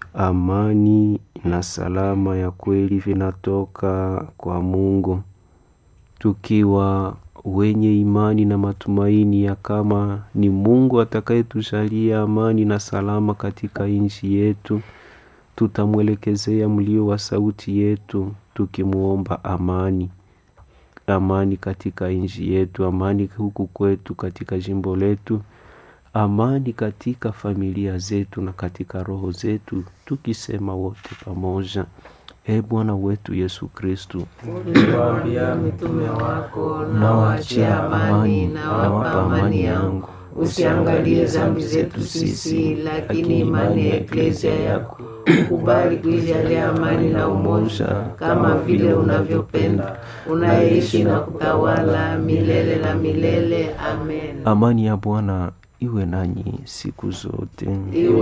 amani na salama ya kweli vinatoka kwa Mungu, tukiwa wenye imani na matumaini ya kama ni Mungu atakayetujalia amani na salama katika nchi yetu, tutamwelekezea mlio wa sauti yetu tukimwomba amani, amani katika nchi yetu, amani huku kwetu katika jimbo letu, amani katika familia zetu na katika roho zetu, tukisema wote pamoja: E Bwana wetu Yesu Kristu, uliwaambia mitume wako, nawaachia amani, nawapa amani yangu. Usiangalie dhambi zetu sisi, lakini imani ya eklezia yako. Ukubali kuijalia amani na umoja, kama vile unavyopenda, unayeishi na kutawala milele na milele. Amen. amani ya Bwana iwe nanyi siku zote. Iwe